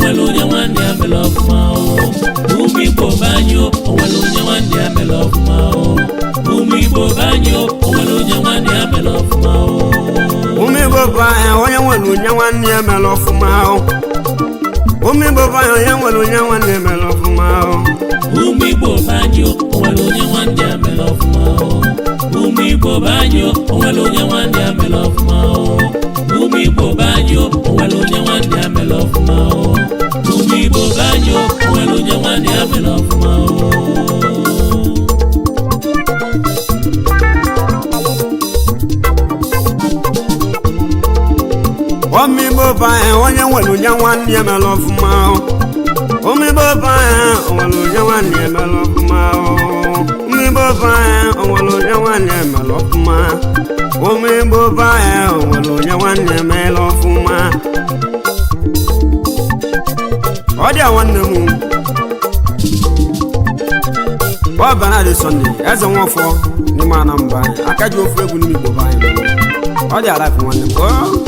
onwere onye nwanne ya mere ọfụma o ụmụ igbo banyo onwere onye nwanne ya mere ọfụma o ụmụ igbo banyo onwere onye nwanne ya mere ọfụma o ụmụ igbo bụ anya onye nwere onye nwanne ya mere ọfụma o ụmụ igbo bụ anya onye nwere onye nwanne ya mere ọfụma o ụmụ igbo banyo onwere onye nwanne ya mere ọfụma o ụmụ igbo banyo onwere onye nwanne ya mere ọfụma o ụmụ igbo banyo onwere onye nwanne ya mere ọfụma o ụmụ igbo banyo onwere onye nwanne ya mere ọfụma o ụmụ igbo bụ anya onye nwere onye nwanne ya mere ọfụma o ụmụ igbo bụ anya onwere onye nwanne ya mere ọfụma o ụmụ igbo bụ anya onwere onye nwanne ya mere ọfụma ụmụ igbo bụ anya onwere onye nwanne ya mere ọfụma ọ dị a nwanne m ọ bana dị sọnde eze nwafọ n'ime anambra aka ji ofu egwu n'ime igbo bụ anyị ọ dị ala nwanne m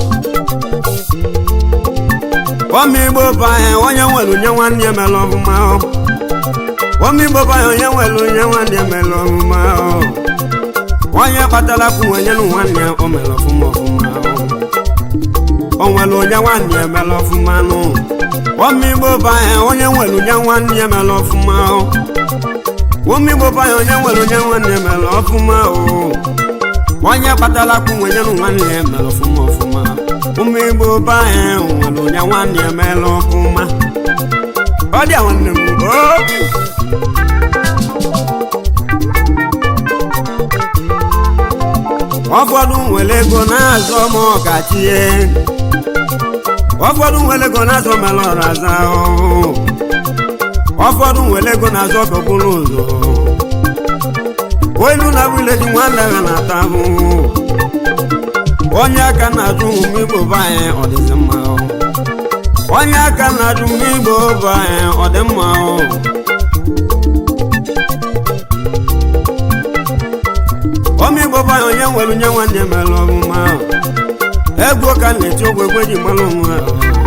ọmụ igbo bụ anyị onye nwere onye nwanne ya mere ọfụma ọmụ igbo bụ anyị onye nwere onye nwanne ya mere ọfụma onye kpatara kwụ onye na nwanne ya o mere ọfụma ọfụma o nwere onye nwanne ya mere ọfụma nụ ọmụ igbo bụ anyị onye nwere onye nwanne ya mere ọfụma ụmụ igbo bụ anyị onye nwere onye nwanne ya mere ọfụma o onye kpatara kwụ onye na nwanne ya mere ọfụma ọfụma ụmụ igbo bụ anyị nwere onye nwanne ya mere ọfụma ọ dị a nwanne m o ụfọdụ nwere ego na-azọ ma ọkachie ụfọdụ nwere ego na-azọ mere ọrụ aza ahụhụ ụfọdụ nwere ego na-azọ ka okporo ụzọ olu na bụle dị nwanne ha na-ata ahụhụ onye aka na-ajụ ụmụ igbo bụ anyị ọ dịzi mma o. onye aka na-ajụ ụmụ igbo bụ anyị ọ dị mma o. ụmụ igbo bụ anyị onye nwere onye nwanne mere ọmụma egwu ka na-eti ogwe egwe ji mara onwe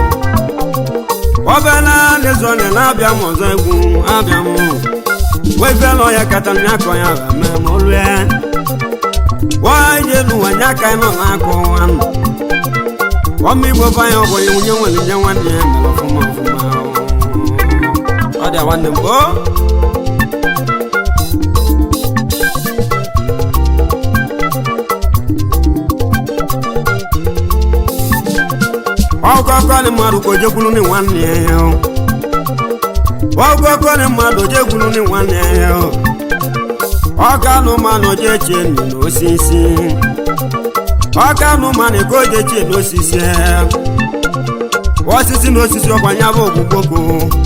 obela na-ezone na-abịa m ọzọ egwu abịa m wegala ọya kata ya akọ ya mee ma olu ya waje n'ụwa nye aka nọ na-akọ nwanụ ọmụ igbo bụ anyị ọbụghị nwunye nwere nye nwanne ya mere ọfụma ọfụma ọ dị nwanne m o ọgọgọ ni mmadụ ka ojekwulu ni nwanne ya ọgọgọ ni mmadụ ojekwulu ni nwanne ya ọka anụmanụ oje chie nri n'osisi ọka anụmanụ ka oje chie n'osisi osisi na osisi ọkwanye bụ ogbugbogo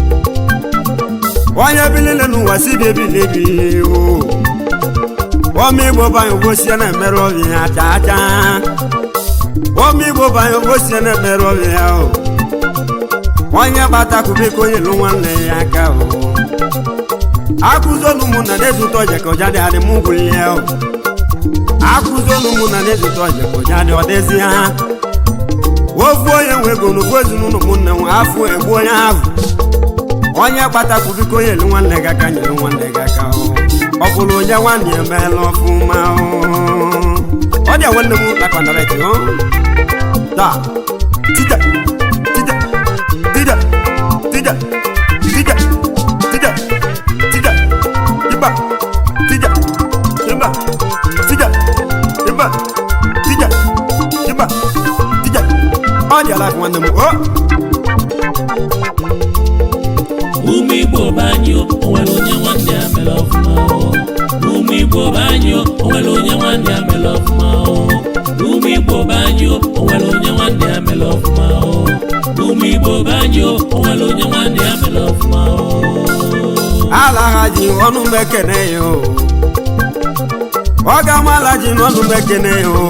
onye bilile n'ụwa si bi ebilibi ọmụ igbo banye ogbosie na-emerụ obi ya chaa chaa ụmụ igbo banye obosie na-emere ọbịa ya o onye kpata kubiko onye lụ nwanne ya aka o akụzolu mụ na na-ezute ọja ka ọja dị adị m gwuli ya o akụzolu mụ na na-ezute ọja ka ọja dị ọdịzi ha ofu onye nwe ego n'ofu ezinụlọ ụmụnne nwe afọ egbu onye ahụ onye kpata kubiko onye lụ nwanne gị aka nyere nwanne gị aka o ọ bụrụ onye nwanne ya emeela ọfụma o ọ dị nwanne m na kwanareti o da tija tija tija tija tija tija tija iba tija iba tija iba tija iba tija ọ dị ala nwanne m o ụmụ igbo banyo onwere onye nwanne ya mere ọfụma o. ụmụ igbo banyo onwere onye nwanne ya mere ọfụma o. ụmụ igbo banyo onwere onye nwanne ya mere ọfụma o. ụmụ igbo banyo onwere onye nwanne ya mere ọfụma o. ala ha ji ọnụ m ekene ya o ọ ga-amala ji n'ọnụ m ekene ya o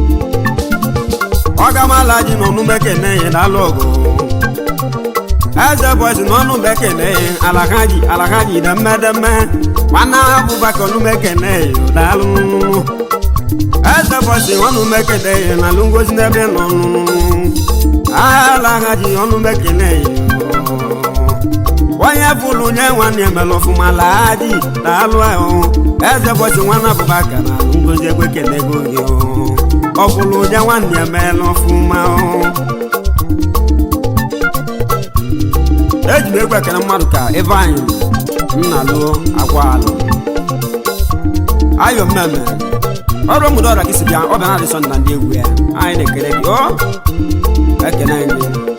ọ ga-amala ji n'ọnụ m ekene ya n'alụ ọgụ eze bọsi n'ọnụ m ekene ya ala ha ji ala ha ji na mmedeme nwanne abụbaka ọnụ m ekene ya daalụ eze bọsi ọnụ m ekene ya na alụ ngozi n'ebe nọ ala ha ji ọnụ m ekene ya onye fụlụ nye nwanne emela ọfụma laadị daalụ ahụ eze bọchị nwanne abụbaka na ngozi egwe kenego gị ọ fụlụ nye nwanne emela ọfụma eji m egwu ekene mmadụ ka ebe anyị nna lụọ agwa alụ ayọ mmemme ọrụ mgbede ọra gị si bịa ọ bịa na adịsọ na ndị egwu ya anyị na-ekele gị ọ ekene anyị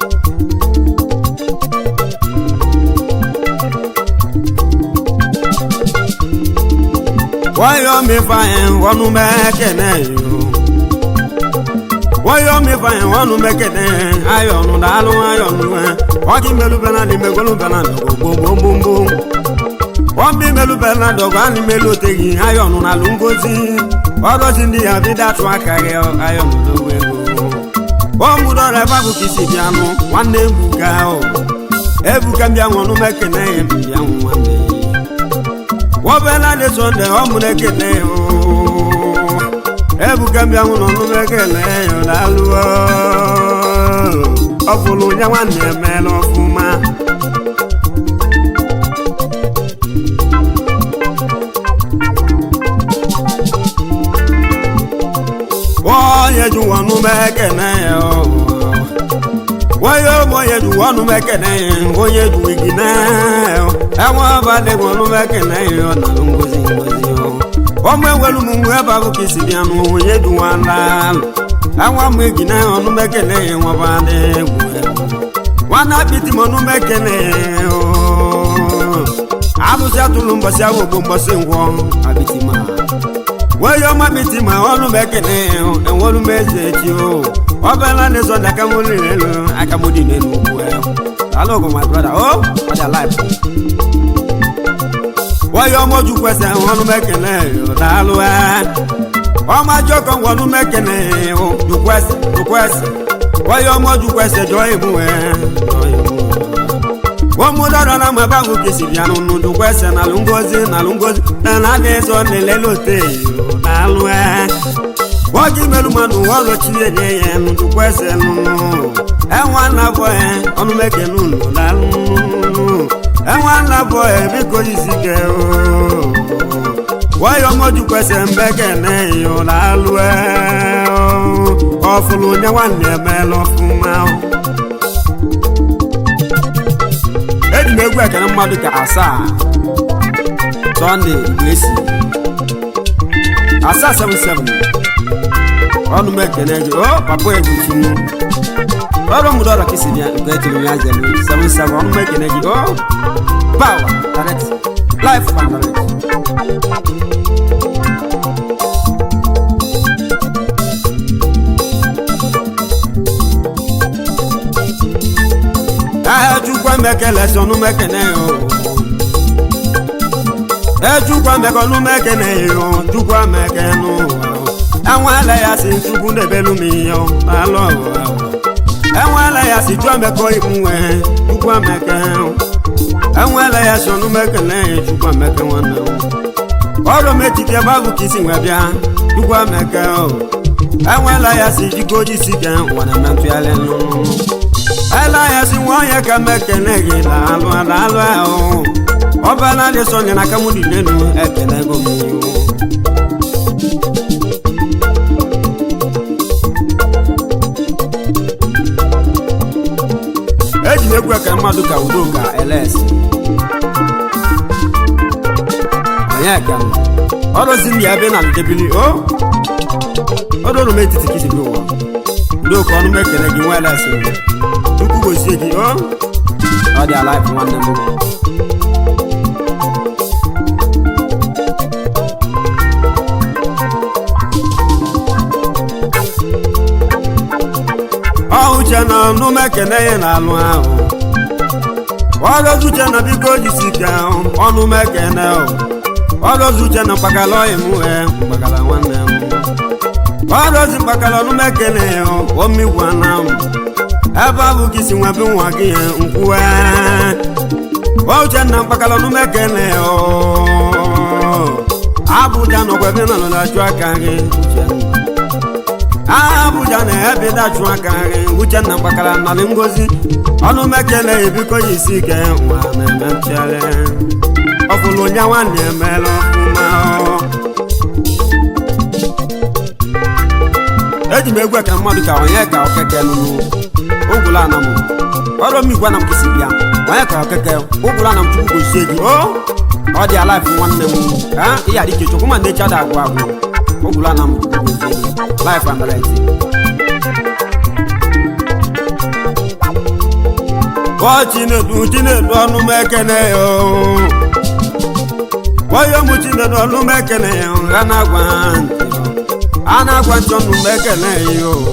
wáyọ̀ mi fa yẹn wọnú mẹ́kẹ̀nẹ́ yìí o wáyọ̀ mi fa yẹn wọnú mẹ́kẹ̀nẹ́ ayọ̀nù dàlú ayọ̀nù ẹ̀ wọ́n kí mẹ́lú bẹ́ẹ̀ náà ní mẹ́gbẹ́lú bẹ́ẹ̀ náà dọ̀gọ̀ gbogbogbò wọ́n bí mẹ́lú bẹ́ẹ̀ náà dọ̀gọ̀ á ní mẹ́lú tẹ̀yìn ayọ̀nù náà ló ń gosi ọdọ̀ sí ní àbí dàtú àkàrẹ́ ayọ̀nù lówó ego wọ́n mú dọ́rẹ̀ fábù kì í sì bí anú wọ́n ní ebuka o ebuka bí àwọn ọ̀nù mẹ́kẹ̀nẹ́ yẹn bí àwọn wọn lè wọ́n bẹ́ẹ̀ náà lè sọ ǹdẹ̀ ọmú lẹ́kẹ̀lẹ́ o ebuka bí àwọn ọ̀nù mẹ́kẹ̀lẹ́ yọ̀ lálùwọ́ ọ̀fọ̀lù yẹn wà ní ẹ̀mẹ́ lọ fún ma. wọ́n yẹ ju wọn nú mẹ́kẹ̀lẹ́ yẹ o wọ́n yóò mọ yẹ ju wọn nú mẹ́kẹ̀lẹ́ yẹ wọ́n yẹ ju igi náà o ẹ̀wọ̀n bá dé wọn nú mẹ́kẹ̀lẹ́ yẹ ọ̀nà ló ń gosi gosi o ọmọ ewelu mu mu ẹba bó kìí sì bí anu wọ́n yẹ ju wọn láàlú ẹ̀wọ̀n mú igi náà ọ̀nú mẹ́kẹ̀lẹ́ yẹ wọ́n bá dé wù ẹ̀ wọn náà bí ti mọ̀ nú mẹ́kẹ̀lẹ́ yẹ o abusi atulu mbọsi awo gbó mbọsi nwọ abiti ma wọ́yọ́ má bi ti ma ọlú mẹ́kẹ̀lẹ́ ẹ̀wọ̀n ọlú mẹ́sẹ̀ tí o ọbẹ̀ ńlá ní sọ̀dọ̀ akamọ́lì rẹ̀ lọ akamọ́dì nínú owó ẹ̀ hello go my brother oh what your life. wọ́yọ́ mọ́jú pẹ̀sẹ̀ ọlú mẹ́kẹ̀lẹ́ ọ̀dàlú ẹ̀ ọmọ ajọ́ kan wọnú mẹ́kẹ̀lẹ́ o dùkú ẹsẹ̀ dùkú ẹsẹ̀ wọ́yọ́ mọ́jú pẹ̀sẹ̀ jọ ìmú ẹ̀ jọ ìmú ẹ̀ wọ́n mú dọ́dọ̀ náà mọ̀ báwo kìsì bí àánú nùdú kwẹ́sẹ̀ nà ló ń gósì nà ló ń gósì nà ní sọ nílẹ̀ lóde yìí lálù ẹ̀. wọ́n jí mẹ́lùmọ́nù wọ́n lọ tí yé yé yẹn nùdú kwẹ́sẹ̀ nùnú. ẹ̀wọ̀n ànàbọ̀ ẹ̀ ọ̀nù mẹ́kẹ̀ nùnú lálù. ẹ̀wọ̀n ànàbọ̀ ẹ̀ bí kò yìí sí kẹ́ o. wọ́n yọ mọ́jú kwẹ́sẹ̀ mbẹ́kẹ̀ náà yìí lálù ẹ̀. ọ̀fùlù nyẹ́wà ní ẹ̀mẹ́ lọ fún máa eji m egwu ekene mmadụ ka asaa sọnde esi asaa 77 ọnụ m ekene gị o papa egwu tunu ọrụ mgbede ọrụ ka isi bịa nke ejiri ya zelu 77 ọnụ m ekene gị o power direct life and direct ejukwa mekele sọnụ mekene yo ejukwa mekọnụ mekene yo jukwa mekenu enwele ya si chukwu debelu m ihe alụ enwele ya si jụọ mekọ imuwe jukwa meke enwele ya sọnụ mekene jukwa meke nwanne ọrụ metiti ebe ahụ ka isi nwe bịa jukwa meke enwele ya si jikoji si ke wana mentụgharị nnụnụ elayasi nwanyị ka mekene gị laalụ alaalụ ahụ ọbala dị sọ nyere aka m dị n'elu ekele ego m iwu eji m egwu eke mmadụ ka udo ka ls onye ka ọrụzi ndị ebe na ndebili o ọdụrụ m etiti kisi bi ụwa udo ka ọnụ m ekele gị nwa ls chukwu gozie gị o ọ dị alaịfụ nwanne m ọhụche na ọnụ m ekele ya na-alụ ahụ ọrọzuche na biko jisi ka ọnụ m ekele ọrọzuche na mkpakala ọyị m wee mkpakala nwanne m ọrọzi mkpakala ọnụ m ekele omigwa na m ebe ahụ ka isi nwebe nwa gị ya nkwuwe uche na mkpakala ọnụ m ekele abụja nọkwa ebe na nọla achụ aka gị abụja na ebe dachụ aka nri uchenna gbakara narị ngozi ọnụ mekele ebiko ya isi ike nwa na-eme mpịarị ọfụlụ onye nwanne emela ọfụma eji m egwu eke mmadụ ka onye ka okeke nụnụ ogwulu ana m ọrụ m igwe na m kisi bịa onye ka okeke ogwulu ana m chukwu gozie gị o ọ dị alaif nwanne m ha ihe adịke chukwu ma na-eche ada agwụ agwụ ogwulu ana m chukwu gozie gị laif amaleti ọ chinedu chinedu ọnụ m ekene ya o onye mụ chinedu ọnụ m ekene ya ha na-agwa ha ntị a na-agwa ntị ọnụ m ekene ya o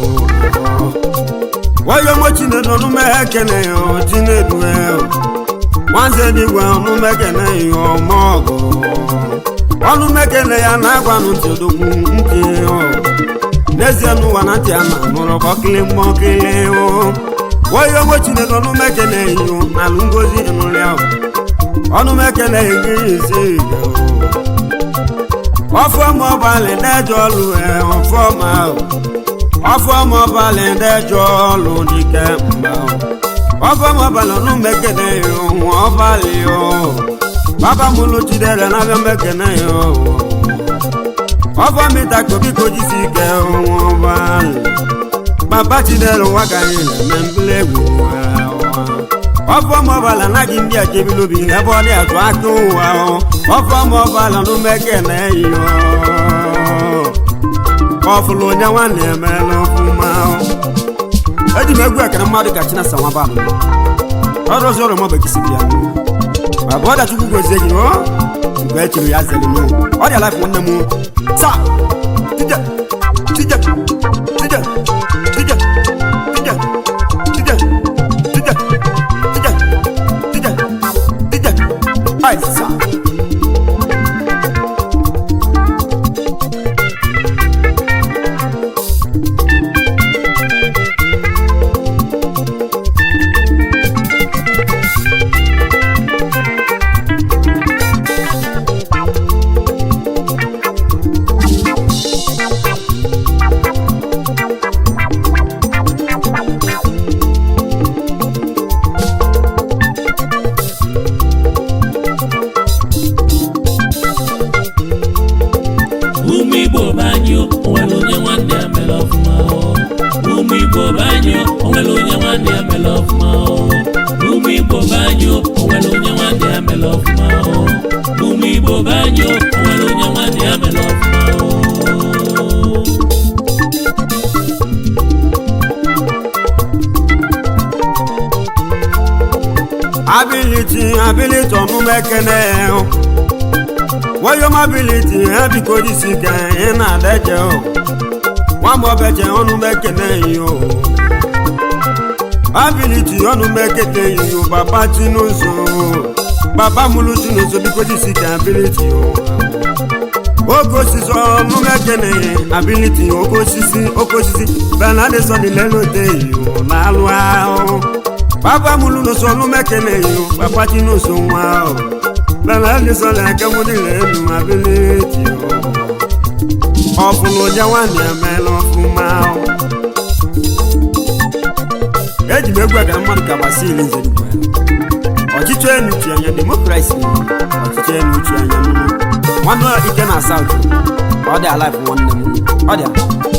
onye mụ chinedu ọnụ m ekene ya o chinedu ya o nwanze dịgwa ọnụ m ekene ya ọma ọgụ ọnụ m ekene ya na-agwa nụ ntị odogwu ntị o n'ezie n'ụwa na ntị a na-anụrụ kpọkịlị mkpọkịlị o onye ogbo chineke ọnụ m ekene iyo n'alụ ngozi nụrụ ya ọnụ m ekene gị isi ọfọma ọbalị na-eje ọlụ ọfọma ọfọma ọbalị na-eje ọlụ dike mba ọfọma ọbalị ọnụ m ekene iyo nwa ọbalị o baba m lụ chidere na-abịa m ekene yo ọfọmịta kobiko jisi ike nwa ọbalị baba chidere ụwa ka anyị na-eme mbili egwu ọfọmọbala anaghị ndị a jebilobi ebe ọ dị atụ aka ụwa ọfọmọbala n'umeke na eyi ọfụlụ onye nwanne emela ọfụma eji m egwu ekere mmadụ ka chinasa nwabalụ ọrụ ọzọ ọrụ mọbụ ekisi bịa baba ọ dachukwu gozie gị o mgbe e chiri ya zeli m ọ dị alaif nwanne m sa tije tije tije tije tije tije tije tije tije tije ai sa ụmụ igbo be anyị o nwere onye nwanne ya mere ọfụma o. ụmụ igbo be anyị o nwere onye nwanne ya mere ọfụma o. ụmụ igbo be anyị o nwere onye nwanne ya mere ọfụma o. ụmụ igbo be anyị o nwere onye nwanne ya mere ọfụma o. ability ability ọnụ m ekene wayom ability ha biko jisi ike ị na-adeje o nwamọbeche ọnụ m ekene yo ability ọnụ m ekete yo papa chinuzo papa mụrụ chinuzo biko jisi ike ability o oke osisi ọnụ m ekene ability oke osisi oke osisi benadison lelote yo na-alụ ahụ papa mulu no sọnù mẹkẹlẹ yìí o papa tí no sọ wá o lọlá ní sọlẹ akẹwọlẹ lẹnu abiliti o ọfun ló jẹ wà ní ẹmẹ lọ fún ma o. eji m egwu aka mmadụ ka gbasi ili nze dugbe ọchịchị enu chi anya demokrasi ọchịchị enu chi anya mmiri nwanne ike na saut ọ dị alaif nwanne m ọ dị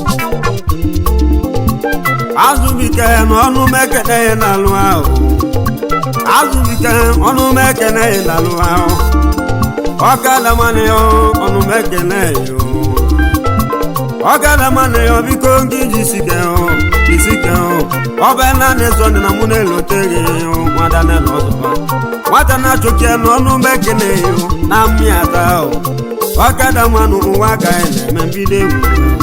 azụbike n'ọnụ mekene ya n'alụ ahụ azụbike ọnụ mekene ya n'alụ ahụ ọkadamanị ya ọnụ mekene ya ọkadamanị ya biko gị jisike jisike ọbẹ naanị sọ dị na mụ na-elote gị nwada nela ọzọba nwata na-achọke n'ọnụ mekene ya na mmịata ọkadamanụ ụwa ka ya na-eme mbido egwu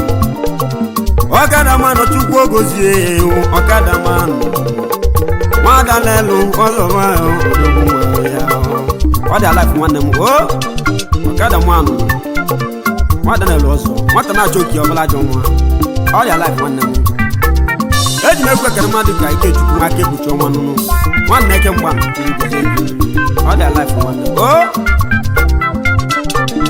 ọkada mmanụ chukwu ogozie ewu ọkada mmanụ nwada n'elu ọzọba odogwu nwere ya ọ dị alaif nwanne m o ọkada mmanụ nwada n'elu ọzọ nwata na-achọ oke ọbụla ajọ nwa ọ dị alaif nwanne m eji m ekwu ekere mmadụ ka ike chukwu nwa aka ekpuchi ọnwa nụnụ nwanne eke mgba ọ dị alaif nwanne m o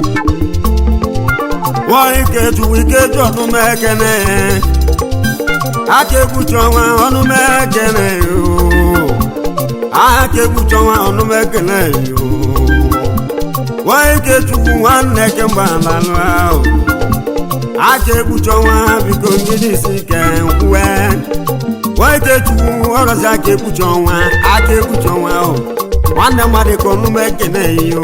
wọ́n ike ju ike jọ ọdún mẹ́kẹ́nẹ́ aka ekpuchi ọnwa ọnụ m ekele yo aka ekpuchi ọnwa ọnụ m ekele yo nwa ike chukwu nwanne kemgbe alalụ ahụ aka ekpuchi ọnwa biko ngidi isi ike nkwuwe nwa ike chukwu ọrọzi aka ekpuchi ọnwa aka ekpuchi ọnwa ahụ nwanne mmadụ ka ọnụ m ekele yo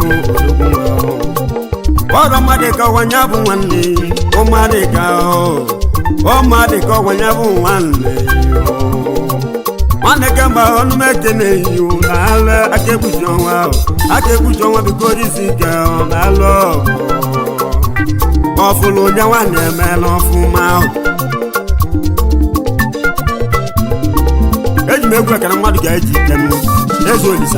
ọrọ mmadụ ka ọwanya bụ nwanne ụmụadị ka ụmụadị ka ọwanya bụ nwanne nwanne kemgbe ọnụ m ekele yo na-alụ aka ekpuchi ọnwa ahụ aka ekpuchi ọnwa biko isi ike na-alụ ọgụ ọfụlụ onye nwanne emeela ọfụma ahụ eji m egwu ekere mmadụ ga-eji ike m eze olisa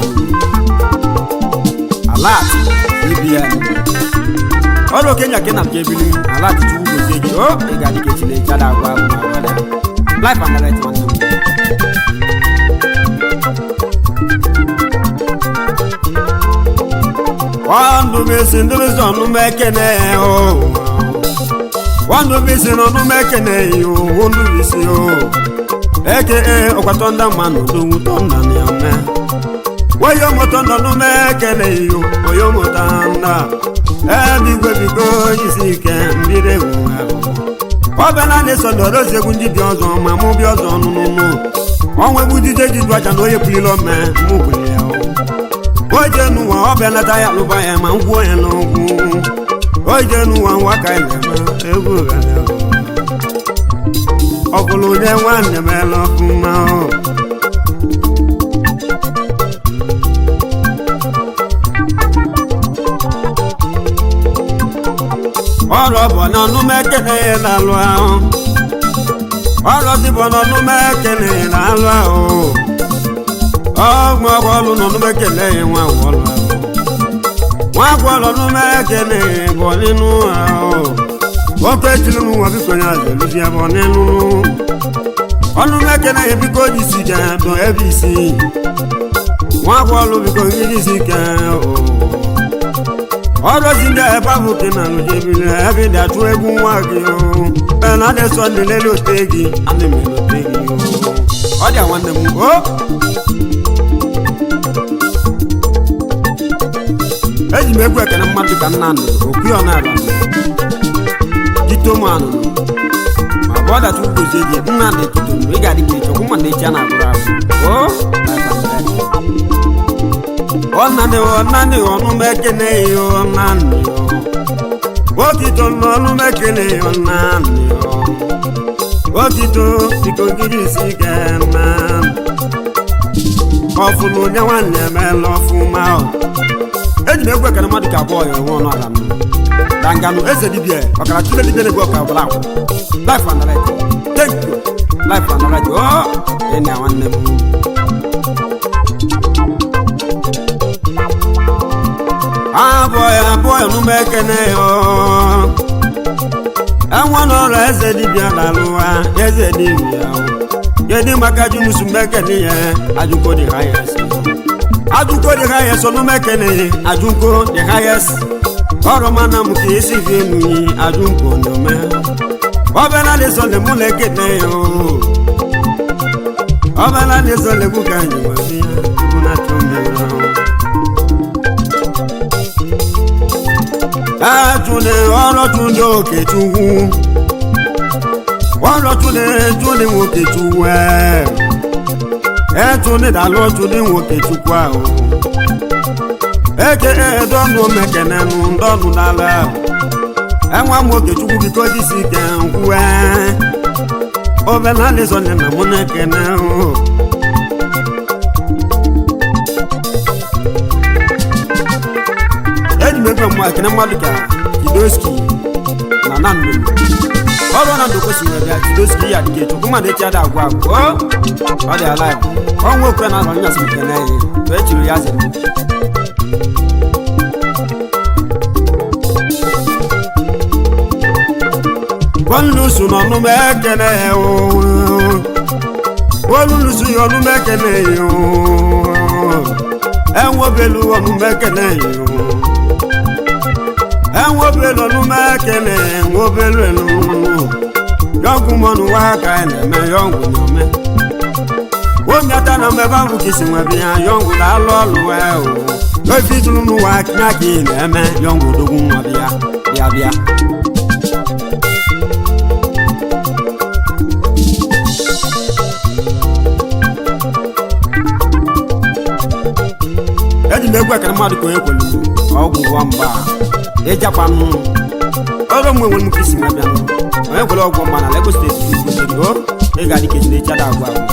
alat ibn ọrụ okenya ke na nke ebili alat chukwu gozie gị o ị ga-adị ka echineke ada agwa agwa agwa ya life and direct nwanne m wandubisi ndubisi ọnụmekene o wandubisi n'ọnụmekene yo wondubisi o eke ọkwatọ ndị mmanụ dowutọ nna m ya me woyomoto n'ọnụmekene yo oyomoto nna ebigwe bigo isi ike mbiri ewu ọbịala na-eso ndọrọzi egwu ndị bi ọzọ ma mụ bi ọzọ nụnụnụ ọnwa egwu dije ji du aja na onye bulile ome mụ bulile ya oje n'ụwa ọ bịa nata ya lụba ya ma ngwuo ya n'ugwu oje n'ụwa nwa ka ya na-eme egwu ọ bụrụ onye nwanne m ele ọfụma ọrụ bụ n'ọnụ m ekele ya na-alụ ahụ ọrụ dịbụ n'ọnụ m ekele ya na-alụ ahụ ọgbọ ọlụ n'ọnụ m ekele ya nwa ọlụ nwa gwọlọ n'ọnụ m ekele ya bụ nínú ahụ oke ejiri m nwa biko ya zeluzi ebe ọ n'elu ọnụ m ekele ya biko ji si ga dọ ebe isi nwa gwọlụ biko ngidi isi ka ọrụzi ndị ebe ahụ ke na alụjebili ebe dị atụ egwu nwa gị na adịsọ ndị lele ote gị ana m elote gị ọ dị nwanne m o eji m egwu ekene mmadụ ka nna ndụ okwu ọ na-ala jitomanụ ma bụ ọdachi ugozie gị nna ndị kitonu ị ga-adị ka echi ọkwụ mana echi a na-agụrụ agụ o ọnanị ọnanị ọnụ m ekene ya ọnanị okito n'ọnụ m ekene ya ọnanị okito biko gịrị isi ga-eme ọfụlụ onye nwanne emeela ọfụma eji m egwu ekene mmadụ ka abụọ ya onwe ọnụ ala m danganụ eze dibia ọkara chile dibia na-egbu ọka ọbụla akwụ life and right thank you life and right o enyi ya nwanne m abụọ ya abụọ ya n'ume ekene ya enwe n'ọrụ eze dibia na-alụwa eze dibia kedu maka junusu mekene ya ajụko dị ha ya si ajụko dị ha ya so n'umekene ajụko dị ha ya si ọrụ mana m ka esi fi enu yi ajụko n'ome ọbịala na-eso le mụ na-ekene ya ọbịala na-eso legwu ka anyị nwebi ya egwu na-achọ mmiri ahụ ejune ọrọtune okechukwu ọrọtune ejune nwokechukwu ejune dalụ ọtune nwokechukwu ahụ eke edọnụ mekenenụ ndọnụ n'ala ahụ enwa m okechukwu biko disi ike nkwuwe obenalizone na mụ na-ekene ahụ eji m ego mma ekene mmadụ ka kidoski na nando ọrụ na ndụ kwesịrị bịa kidoski ya dịka echukwu mmadụ echi ada agwa agwa ọ dị ala ọnwa okwe na alọ nyasị ekene ya wee chiri ya zere bọ́ọ̀lùsù nọ̀nù mẹ́kẹ́lẹ́ o bọ́ọ̀lùsù yọ̀nù mẹ́kẹ́lẹ́ o ẹ̀wọ̀n bẹ̀lú ọ̀nù mẹ́kẹ́lẹ́ o ẹ̀wọ̀n bẹ̀lú ọ̀nù mẹ́kẹ́lẹ́ ẹ̀wọ̀n bẹ̀lú ẹ̀lú yọngwụ mọnụ nwa ka anyị na-eme yọngwụ na-ome omiata na mmebe ahụ ka isi nwebe ya yọngwụ na-alụ ọlụ wee o ofe itụrụ n'ụwa nya ka ị na-eme yọngwụ dogwu nwa bịa bịa bịa eji m egwu ekere mmadụ ka onye kwere ọgwụ ụgwọ mgba ịjakwa nụ ọrụ mgbe nwere m ka isi nwa bịa nụ onye kwere ọgwụ mgba na Lagos steeti kwesịrị o ị ga-adị ka echiri chada agwa agwa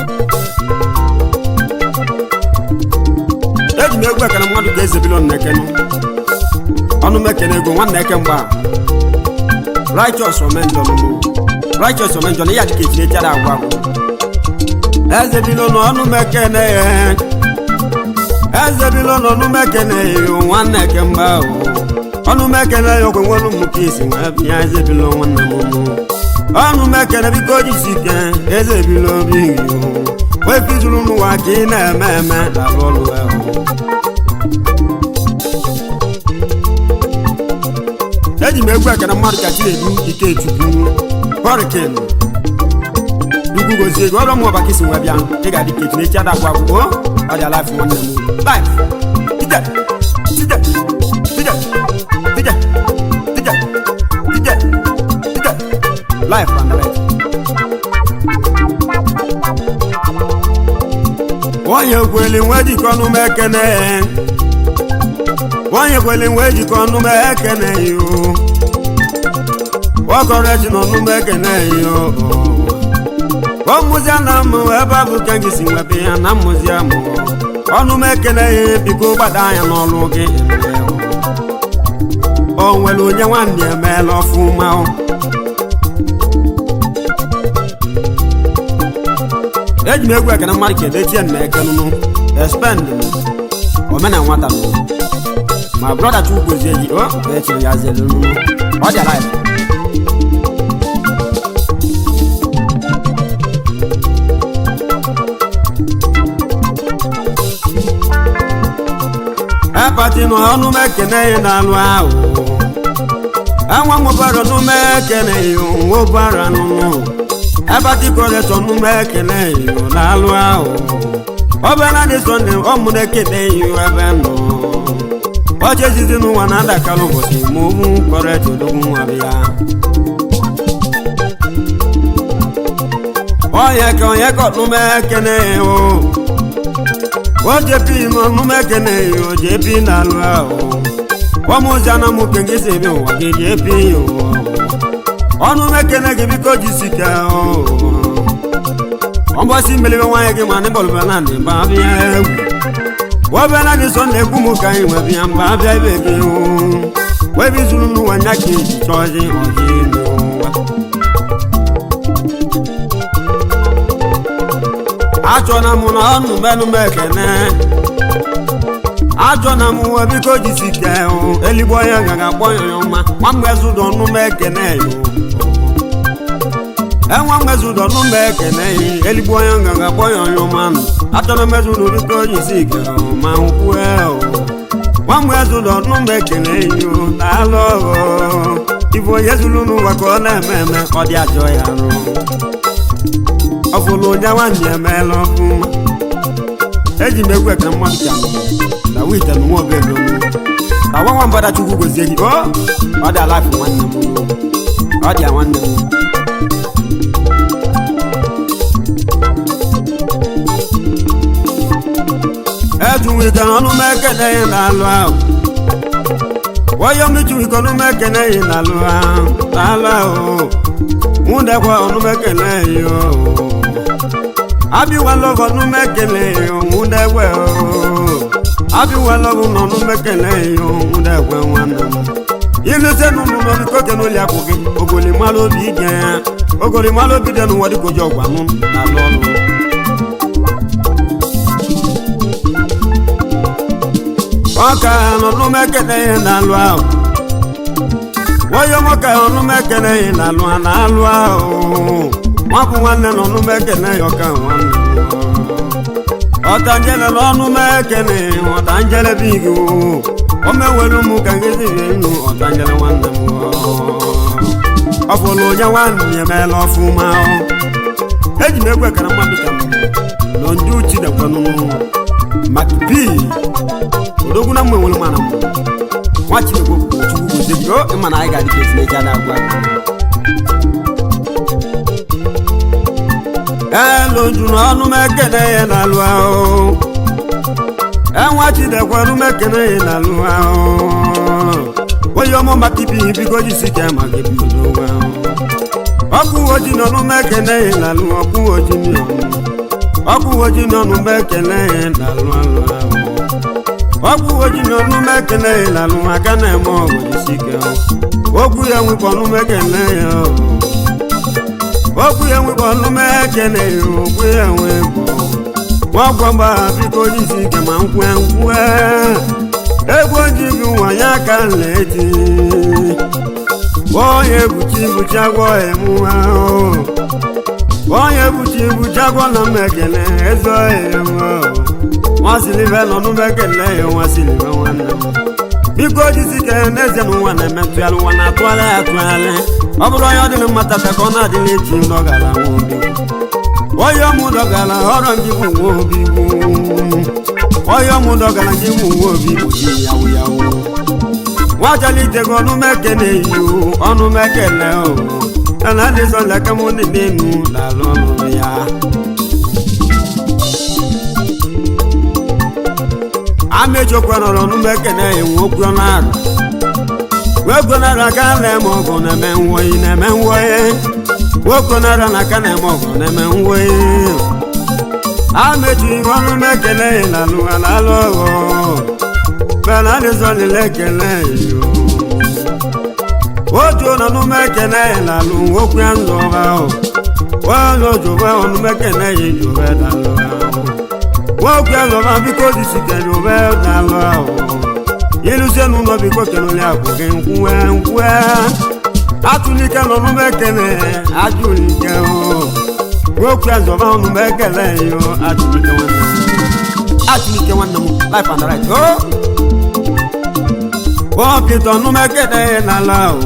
eji m egwu ekere mmadụ ka eze bilo nnekenu ọnụ m ekene ego nwanne eke mgba righteous omenjọ nụ righteous omenjọ na ya dị ka echiri chada agwa agwa eze bilo na ọnụ m ekene ya eze bilo n'ọnụ mekene yo nwanne kemgbe ahụ ọnụ mekene ya okwe nwere ụmụ ka isi nwee bịa eze bilo nwanne m mụ ọnụ mekene biko jisi ike eze bilo bighị wee fizuru n'ụwa ka ị na-eme eme lalụ ọlụ ahụ eji m egwu ekene mmadụ ka chinedu ikechukwu họrikin ukwu gozie gị ọrụ mụ ọba ka isi nwee bịa ị ga-adị ka echi na-echi adakwa akwụkwọ ọ dị alaịfụ nwanne m life ije ije ije ije ije ije ije life and life onye kweli nwe jikọ ọnụ m ekene onye kweli nwe jikọ ọnụ m ekene yo ọkọrọ eji n'ọnụ m ekene yo ọmụzia na mụ ebe a bụ ka gị si nwebe ya na mmụzia mụ ọnụ m ekele ya biko gbada anya n'ọlụ gị o nwere onye nwanne emeela ọfụma eji m egwu ekene mmadụ ka edechie na ekenụnụ expend omena nwata nụ ma brọda chukwozie ji o echiri ya zelụnụ ọ dị alive epati nụ ọnụ m ekene ya n'alụ ahụ enwe nwebara ọnụ m ekene ya nwebara nụnụ epati kọletọ ọnụ m ekene ya n'alụ ahụ ọbara dị sọnde ọmụ na-ekene ya ebe nọ ọchị ezizi n'ụwa na-adakalụ ụbọchị ma owu kọretọ odogwu nwa bịa onye ka onye ka ọnụ m ekene ya o o jepi n'ọnụ m ekene ya o jepi n'alụ ahụ ọmụziana m ke gị si ebe ụwa gị jepi ya ọnụ m ekene gị biko jisike ọgbọsi mmelibe nwaanyị gị ma n'ịbọlụba na ndị mba bịa egwu wọbịa na dị sọ na egwu m ka anyị nwe bịa mba bịa ibe gị webe izuru n'ụwa nya ka eji chọzi ọdị n'ụwa achọna m na ọnụ menụ m ekene achọna m nwe biko jisike eligbo onye gaga akpọ ya ọma nwa mgbezudo ọnụ m ekene yo enwe mmezudo ọnụ m ekene ya eligbo onye gaga akpọ ya onye ọma nụ achọna mmezudo biko jisike ma nkwue nwa mgbezudo ọnụ m ekene yo daalụ ọghọ ife onye zuru n'ụwa ka ọ na-eme eme ọ dị ajọ ya rụ ọfụlụ onye nwanne emeela ọfụma eji m egwu ekere mmadụ ka na wite na nwa obere na nwa nwa mbada chukwu gozie gị o ọ dị alafi nwanne m ọ dị ya nwanne m ejuwike ọnụ m ekene ya n'alụ ahụ wọ́yọ́ méjì ikọ̀ ọdún mẹ́kẹ̀lẹ́ yìí lálọ́ lálọ́ o ń dẹ́kọ̀ ọdún mẹ́kẹ̀lẹ́ yìí o abiwa lọ́kọ̀ ọdún mẹ́kẹ̀lẹ́ yìí o ń dẹ́kọ̀ o abiwa lọ́kọ̀ ọdún mẹ́kẹ̀lẹ́ yìí o ń dẹ́kọ̀ wọn nù. ilé sẹ́nu nù lọ́dún kókè ló lé àkókè ògòlì má ló bí jẹ́ ògòlì má ló bí dẹnu wọ́dí kojú ọgbà nù lálọ́ lọ. ọka n'ọnụ mekene ihe na-alụ ahụ nwoye nwoke ọnụ mekene ihe na-alụ ha na-alụ ahụ nwapụ nwanne n'ọnụ mekene ya ọka nwanne ọtanjele n'ọnụ mekene ọtanjele bigi o mewere ụmụ ka ngezi rie nnu ọtanjele nwanne m ọ bụrụ onye nwanne ya emeela ọfụma eji m egwu ekara mmadụ ka nọ ndị uchi dekwanụ maka bi odogwu na mma enwere mana m nwa chinekwe chukwu gozie gị o ịma na anyị ga-adị ka etinyeji ada agwa elu nju n'ọnụ m ekene ya na-alụ ahụ enwa chidekwe ọnụ m ekene ya na-alụ ahụ onye ọmụ maka ibi biko jisi ike ma gị bido onwe ahụ ọkụ oji n'ọnụ m ekene ya na-alụ ọkụ oji n'ọnụ ọkụ oji n'ọnụ m ekene ya na-alụ alụ ahụ ọkụ oji n'ọnụ m ekene ya na-alụ aka na-eme ọgụ jisi ike okwu ya nwekwa ọnụ m ekene ya okwu ya nwekwa ọnụ m ekene ya okwu ya nwekwa nwagwọ mgba biko jisi ike ma nkwe nkwe egwu oji gị nwanyị aka nleti onye buchi buchi agwọ emu ahụ onye buchi buchi agwọ na m ekele ezo emu nwasilive nọ n'ụmụ ekele ya nwasilive nwanne m biko jisi ike n'ezie na ụwa na-emetụ ya ụwa na-atụgharị ya atụgharị ọ bụrụ onye ọ dịrị mmata ka ọ na-adịla echi ndọgara nwa obi onye ọmụ dọgara ọrụ ndị bụ nwa obi onye ọmụ dọgara ndị bụ nwa obi bụ ji yawu yawu nwachalitego ọnụ mekene iyo ọnụ mekele o ana adịzọ leke m dị n'enu lalụ ọnụ ya amechokwanọrọ ọnụ mekene enwe okwu ọnụ arụ wegonara aka na-eme ọgụ na-eme nwoyi na-eme nwoyi nwokonara na aka na-eme ọgụ na-eme nwoyi amechi ọnụ mekele lalụ alalụ ọghọ bẹ́ẹ̀ náà ní sọ́ni lẹ́kẹ̀lẹ́ yìí o. ojú ọ̀nà ọ̀nù mẹ́kẹ̀lẹ́ yìí làlù ókú ẹ̀ ń lọ bá o. wọ́n lọ jù bẹ́ ọ̀nù mẹ́kẹ̀lẹ́ yìí jù bẹ́ dà lọ bá o. wọ́n kú ẹ̀ lọ bá bí kò sì sì kẹ̀ jù bẹ́ dà lọ o. yìlú sẹ́nu lọ bí kò kẹ̀lú lé àkókè ńkú ẹ̀ ńkú ẹ̀. atúnikẹ́ lọ́nù mẹ́kẹ̀lẹ́ ajúnikẹ́ o. wọ́n kú ẹ̀ lọ bá ọ̀nù mẹ́kẹ̀lẹ́ yìí o atúnikẹ́ wọn nà atúnikẹ́ wọn nà mú life and right o. Oh wọ́pìtà ọ̀nù mẹ́kẹ̀lẹ́ ìlàlá o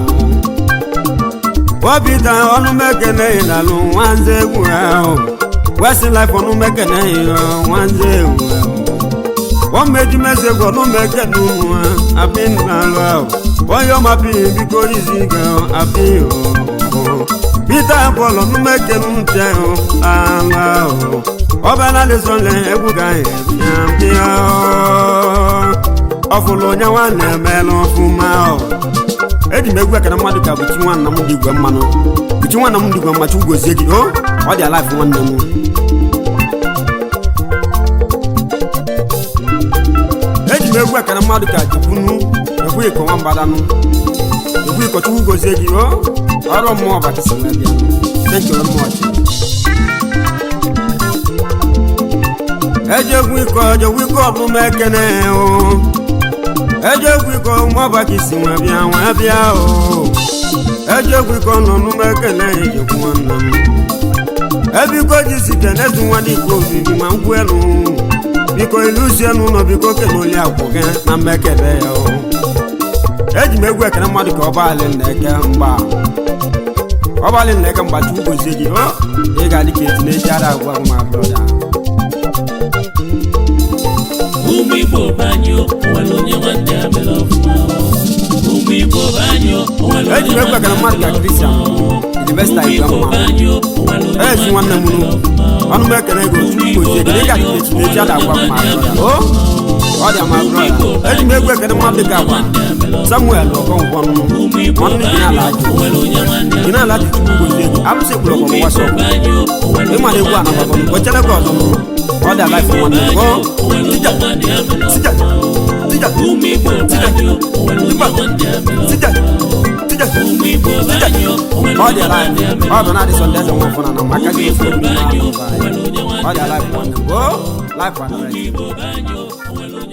wọ́pìtà ọ̀nù mẹ́kẹ̀lẹ́ ìlàlú wọ́n ń zẹ́gùn ẹ̀ o wẹ́sìn láìpọ̀ ọ̀nù mẹ́kẹ̀lẹ́ ìlọ wọ́n ń zẹ́gùn ẹ̀ o wọ́n méjì mẹ́sẹ̀gùn ọ̀nù mẹ́kẹ̀lẹ́ wọn àbí ìlàlú ẹ̀ o wọ́n yọ máa bí ibi kò yí sí gan àbí o pítà bọ́ọ̀lù ọ̀nù mẹ́kẹ̀lẹ́ ń tẹ̀ o àlá o ọbẹ̀ náà lè sọ lẹ́ ẹ̀kú ká ẹ̀ fi hàn ọfụlụ onye nwanne emeela ọfụma eji m egwu ekene mmadụ ka buchi nwanna m dị igwe mmanụ buchi nwanna m dị igwe mmachi ugozie gị o ọ dị alaif nwanne m eji m egwu ekene mmadụ ka jikwunu ekwu iko nwambadanụ ekwu iko chukwu gozie gị o ọrụ mmụọ bakịsị wee bịa thank you very much eji egwu iko eji egwu iko ọdụm ekene o ejegwu iko mọbaka isi nwe bịa nwe bịa o ejegwu iko nọ n'ụmụ ekele ejekwu nwanne m ebiko ji si kenezu nwa dịka obibi ma ngwu elu biko iluzie n'ụlọ biko kenoli akwụ gị na mmekele ya o eji m egwu ekele mmadụ ka ọbalị nneke mgba ọbalị nneke mgba chukwu gozie gị o ị ga-adị ka eti na-eji ara agwa ma brọda ụmụ igbo banyo onwere onye nwanne ya mere ọfụma ụmụ igbo banyo onwere eji m onye egwu ekele nwanne mmadụ ka kristian ilivesta ụmụ igwe igbo mma banyo onwere onye ezi nwanne m nụ ọnụ m ekele gị otu mgbochi ego dịka echi na-eji ada agwa m ma brọda o ọ dị ama brọda eji m egwu ekele mmadụ ka agwa samuel ọkọnkwọnụ ụmụ igbo ọnụ dị n'ala banyo ajụ onwere onye nwanne ya dị n'ala ajụ chukwu gozie ego alụsị ekwuru ọkọ ụmụ mgbasa igbo ọkụ banyo onwere ịma na egwu a nakọkọ m gochere gị ọzọ m ọ dị alaif nwanne m o tija tija tija ụmụ igbo banyo onwere onye nwanne ya mere tija tija ụmụ igbo banyo onwere ọ onye dị alaif nwanne ya mere ọ bụ na adị sọnde eze nwa ọfụna na maka gị ofu obi banyo na onwere onye ọ nwanne dị alaif nwanne m o laif nwanne m igbo banyo onwere onye